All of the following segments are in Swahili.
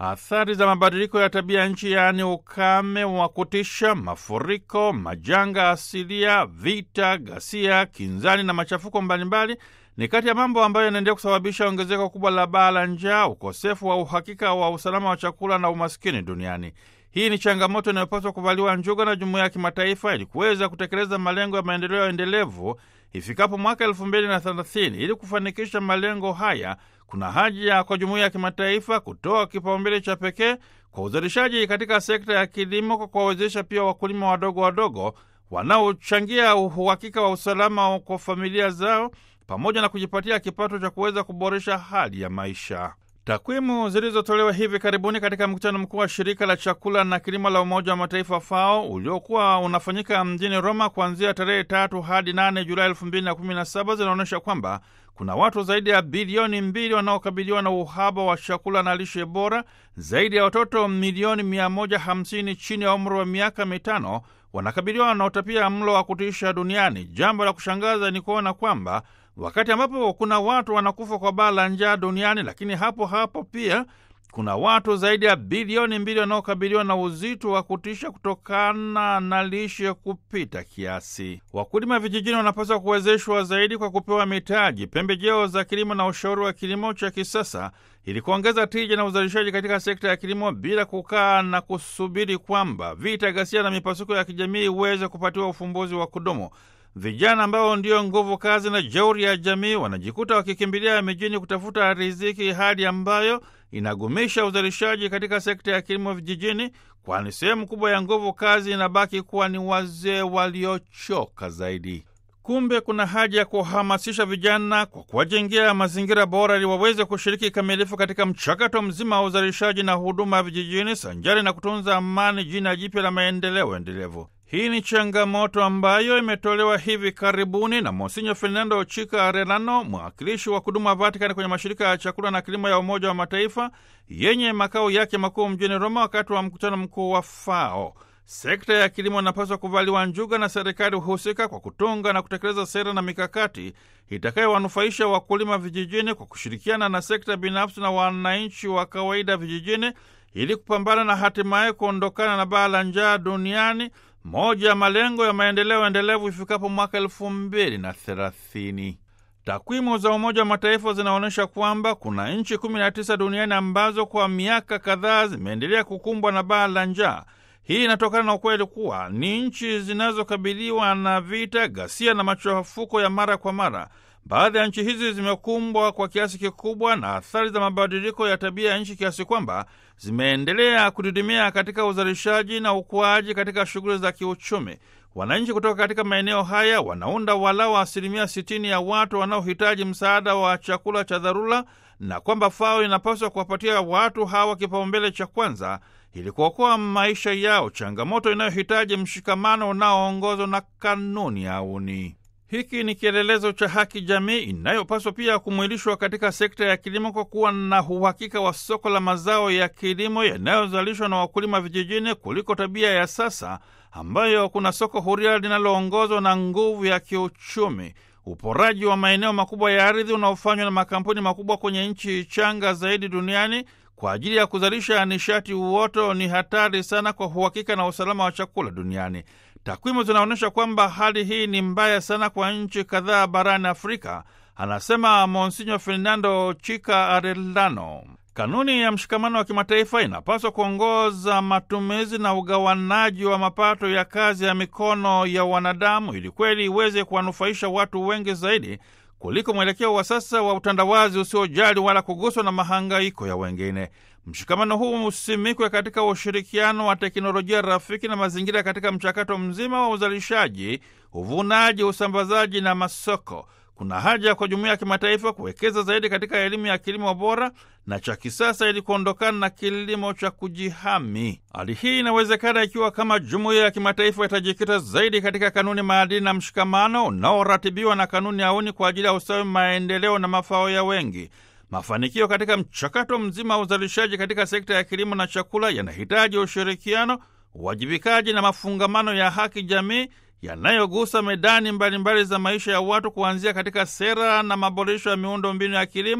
athari za mabadiliko ya tabia nchi, yaani ukame wa kutisha, mafuriko, majanga asilia, vita, ghasia, kinzani na machafuko mbalimbali ni kati ya mambo ambayo yanaendelea kusababisha ongezeko kubwa la baa la njaa, ukosefu wa uhakika wa usalama wa chakula na umaskini duniani. Hii ni changamoto inayopaswa kuvaliwa njuga na jumuiya ya kimataifa ili kuweza kutekeleza malengo ya maendeleo endelevu ifikapo mwaka elfu mbili na thelathini. Ili kufanikisha malengo haya, kuna haja kwa jumuiya ya kimataifa kutoa kipaumbele cha pekee kwa uzalishaji katika sekta ya kilimo kwa kuwawezesha pia wakulima wadogo wadogo wanaochangia uhakika wa usalama kwa familia zao pamoja na kujipatia kipato cha kuweza kuboresha hali ya maisha. Takwimu zilizotolewa hivi karibuni katika mkutano mkuu wa shirika la chakula na kilimo la Umoja wa Mataifa FAO uliokuwa unafanyika mjini Roma kuanzia tarehe tatu hadi nane Julai elfu mbili na kumi na saba zinaonyesha kwamba kuna watu zaidi ya bilioni mbili wanaokabiliwa na uhaba wa chakula na lishe bora. Zaidi ya watoto milioni mia moja hamsini chini ya umri wa miaka mitano wanakabiliwa na utapia mlo wa kutisha duniani. Jambo la kushangaza ni kuona kwamba wakati ambapo kuna watu wanakufa kwa baa la njaa duniani, lakini hapo hapo pia kuna watu zaidi ya bilioni mbili wanaokabiliwa na uzito wa kutisha kutokana na lishe kupita kiasi. Wakulima vijijini wanapaswa kuwezeshwa zaidi kwa kupewa mitaji, pembejeo za kilimo na ushauri wa kilimo cha kisasa ili kuongeza tija na uzalishaji katika sekta ya kilimo bila kukaa na kusubiri kwamba vita, ghasia na mipasuko ya kijamii iweze kupatiwa ufumbuzi wa kudumu. Vijana ambao ndio nguvu kazi na jeuri ya jamii wanajikuta wakikimbilia mijini kutafuta riziki, hali ambayo inagumisha uzalishaji katika sekta ya kilimo vijijini, kwani sehemu kubwa ya nguvu kazi inabaki kuwa ni wazee waliochoka zaidi. Kumbe kuna haja ya kuhamasisha vijana kwa kuwajengea mazingira bora ili waweze kushiriki kikamilifu katika mchakato mzima wa uzalishaji na huduma vijijini, sanjari na kutunza amani, jina jipya la maendeleo endelevu. Hii ni changamoto ambayo imetolewa hivi karibuni na Monsinyo Fernando Chika Arellano, mwakilishi wa kudumu wa Vatikani kwenye mashirika ya chakula na kilimo ya Umoja wa Mataifa yenye makao yake makuu mjini Roma, wakati wa mkutano mkuu wa FAO. Sekta ya kilimo inapaswa kuvaliwa njuga na serikali husika kwa kutunga na kutekeleza sera na mikakati itakayowanufaisha wakulima vijijini kwa kushirikiana na sekta binafsi na wananchi wa kawaida vijijini ili kupambana na hatimaye kuondokana na baa la njaa duniani, moja ya malengo ya maendeleo endelevu ifikapo mwaka elfu mbili na thelathini. Takwimu za Umoja wa Mataifa zinaonyesha kwamba kuna nchi 19 duniani ambazo kwa miaka kadhaa zimeendelea kukumbwa na baa la njaa. Hii inatokana na ukweli kuwa ni nchi zinazokabiliwa na vita, ghasia na machafuko ya mara kwa mara. Baadhi ya nchi hizi zimekumbwa kwa kiasi kikubwa na athari za mabadiliko ya tabia ya nchi kiasi kwamba zimeendelea kudidimia katika uzalishaji na ukuaji katika shughuli za kiuchumi. Wananchi kutoka katika maeneo haya wanaunda walau asilimia 60 ya watu wanaohitaji msaada wa chakula cha dharura, na kwamba FAO inapaswa kuwapatia watu hawa kipaumbele cha kwanza ili kuokoa maisha yao, changamoto inayohitaji mshikamano unaoongozwa na kanuni ya auni. Hiki ni kielelezo cha haki jamii inayopaswa pia kumwilishwa katika sekta ya kilimo kwa kuwa na uhakika wa soko la mazao ya kilimo yanayozalishwa na wakulima vijijini kuliko tabia ya sasa ambayo kuna soko huria linaloongozwa na nguvu ya kiuchumi. Uporaji wa maeneo makubwa ya ardhi unaofanywa na makampuni makubwa kwenye nchi changa zaidi duniani kwa ajili ya kuzalisha nishati uoto ni hatari sana kwa uhakika na usalama wa chakula duniani. Takwimu zinaonyesha kwamba hali hii ni mbaya sana kwa nchi kadhaa barani Afrika, anasema Monsinyo Fernando Chika Arellano. Kanuni ya mshikamano wa kimataifa inapaswa kuongoza matumizi na ugawanaji wa mapato ya kazi ya mikono ya wanadamu ili kweli iweze kuwanufaisha watu wengi zaidi kuliko mwelekeo wa sasa wa utandawazi usiojali wala kuguswa na mahangaiko ya wengine. Mshikamano huu usimikwe katika ushirikiano wa teknolojia rafiki na mazingira katika mchakato mzima wa uzalishaji, uvunaji, usambazaji na masoko. Kuna haja kwa jumuiya ya kimataifa kuwekeza zaidi katika elimu ya kilimo bora na cha kisasa ili kuondokana na kilimo cha kujihami. Hali hii inawezekana ikiwa kama jumuiya ya kimataifa itajikita zaidi katika kanuni, maadili na mshikamano unaoratibiwa na kanuni auni kwa ajili ya ustawi, maendeleo na mafao ya wengi. Mafanikio katika mchakato mzima wa uzalishaji katika sekta ya kilimo na chakula yanahitaji ushirikiano, uwajibikaji na mafungamano ya haki jamii yanayogusa medani mbalimbali mbali za maisha ya watu kuanzia katika sera na maboresho ya miundo mbinu ya kilimo,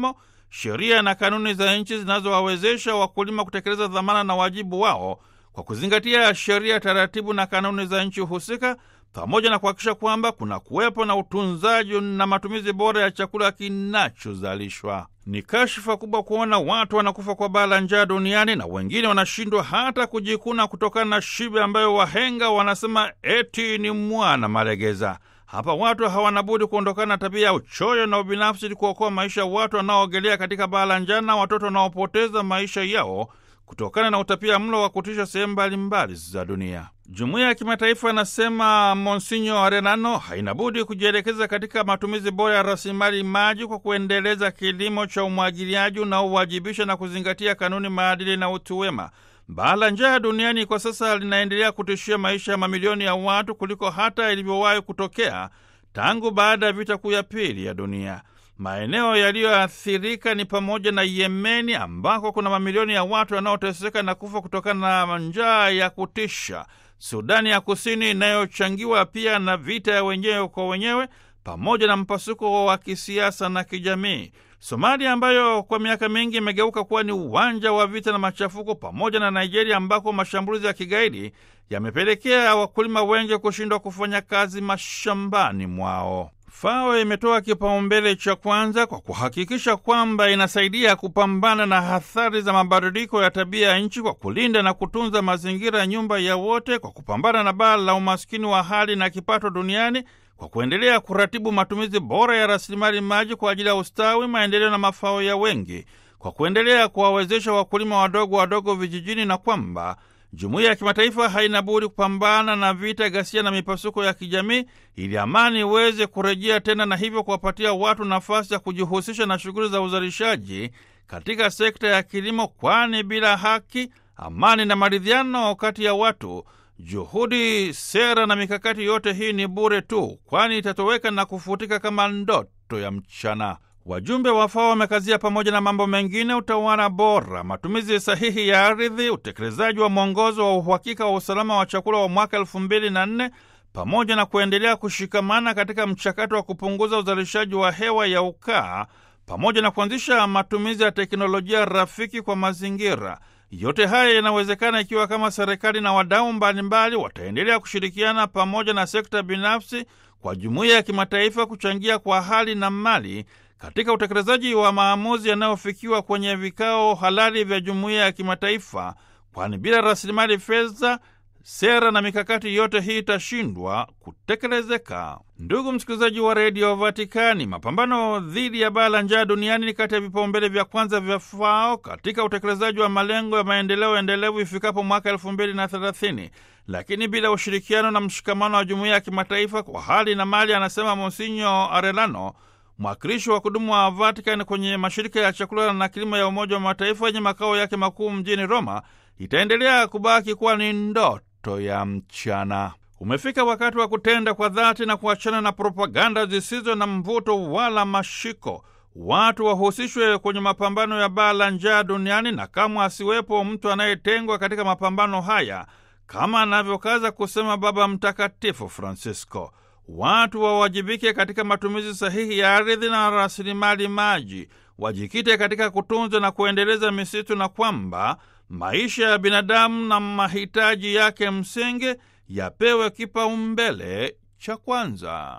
sheria na kanuni za nchi zinazowawezesha wakulima kutekeleza dhamana na wajibu wao kwa kuzingatia sheria, taratibu na kanuni za nchi husika, pamoja na kuhakikisha kwamba kuna kuwepo na utunzaji na matumizi bora ya chakula kinachozalishwa. Ni kashfa kubwa kuona watu wanakufa kwa baa la njaa duniani na wengine wanashindwa hata kujikuna kutokana na shibe ambayo wahenga wanasema eti ni mwana malegeza. Hapa watu hawana budi kuondokana na tabia ya uchoyo na ubinafsi ili kuokoa maisha ya watu wanaoogelea katika baa la njaa na watoto wanaopoteza maisha yao kutokana na utapia mlo wa kutisha sehemu mbalimbali za dunia. Jumuiya ya kimataifa anasema Monsinyo Arelano haina budi kujielekeza katika matumizi bora ya rasilimali maji kwa kuendeleza kilimo cha umwagiliaji unaowajibisha na kuzingatia kanuni, maadili na utu wema. Baa la njaa duniani kwa sasa linaendelea kutishia maisha ya mamilioni ya watu kuliko hata ilivyowahi kutokea tangu baada ya vita kuu ya pili ya dunia. Maeneo yaliyoathirika ni pamoja na Yemeni ambako kuna mamilioni ya watu wanaoteseka na kufa kutokana na njaa ya kutisha, Sudani ya Kusini inayochangiwa pia na vita ya wenyewe kwa wenyewe pamoja na mpasuko wa kisiasa na kijamii, Somalia ambayo kwa miaka mingi imegeuka kuwa ni uwanja wa vita na machafuko, pamoja na Nigeria ambako mashambulizi ya kigaidi yamepelekea wakulima wengi kushindwa kufanya kazi mashambani mwao. FAO imetoa kipaumbele cha kwanza kwa kuhakikisha kwamba inasaidia kupambana na athari za mabadiliko ya tabia ya nchi kwa kulinda na kutunza mazingira ya nyumba ya wote, kwa kupambana na baa la umaskini wa hali na kipato duniani, kwa kuendelea kuratibu matumizi bora ya rasilimali maji kwa ajili ya ustawi, maendeleo na mafao ya wengi, kwa kuendelea kuwawezesha wakulima wadogo wadogo vijijini, na kwamba jumuiya ya kimataifa haina budi kupambana na vita, ghasia na mipasuko ya kijamii ili amani iweze kurejea tena, na hivyo kuwapatia watu nafasi ya kujihusisha na shughuli za uzalishaji katika sekta ya kilimo, kwani bila haki, amani na maridhiano kati ya watu, juhudi, sera na mikakati yote hii ni bure tu, kwani itatoweka na kufutika kama ndoto ya mchana. Wajumbe wa FAO wamekazia pamoja na mambo mengine utawala bora, matumizi sahihi ya ardhi, utekelezaji wa mwongozo wa uhakika wa usalama wa chakula wa mwaka elfu mbili na nne pamoja na kuendelea kushikamana katika mchakato wa kupunguza uzalishaji wa hewa ya ukaa pamoja na kuanzisha matumizi ya teknolojia rafiki kwa mazingira. Yote haya yanawezekana ikiwa kama serikali na wadau mbalimbali wataendelea kushirikiana pamoja na sekta binafsi kwa jumuiya ya kimataifa kuchangia kwa hali na mali katika utekelezaji wa maamuzi yanayofikiwa kwenye vikao halali vya jumuiya ya kimataifa, kwani bila rasilimali fedha, sera na mikakati yote hii itashindwa kutekelezeka. Ndugu msikilizaji wa redio Vatikani, mapambano dhidi ya baa la njaa duniani ni kati ya vipaumbele vya kwanza vya FAO katika utekelezaji wa malengo ya maendeleo endelevu ifikapo mwaka elfu mbili na thelathini. Lakini bila ushirikiano na mshikamano wa jumuiya ya kimataifa kwa hali na mali, anasema Monsinyo Arelano, mwakilishi wa kudumu wa Vatican kwenye mashirika ya chakula na kilimo ya Umoja wa Mataifa yenye makao yake makuu mjini Roma, itaendelea kubaki kuwa ni ndoto ya mchana. Umefika wakati wa kutenda kwa dhati na kuachana na propaganda zisizo na mvuto wala mashiko. Watu wahusishwe kwenye mapambano ya baa la njaa duniani, na kamwe asiwepo mtu anayetengwa katika mapambano haya, kama anavyokaza kusema Baba Mtakatifu Francisco. Watu wawajibike katika matumizi sahihi ya ardhi na rasilimali maji, wajikite katika kutunza na kuendeleza misitu, na kwamba maisha ya binadamu na mahitaji yake msingi yapewe kipaumbele cha kwanza.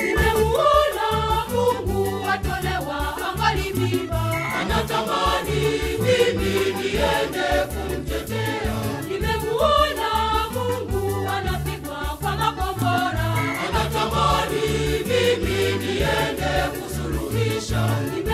Nimemuona Mungu atolewa angali mimba, anatamani mimi niende kumtetea. Nimemuona Mungu anapigwa kwa makombora, anatamani mimi niende kusuluhisha.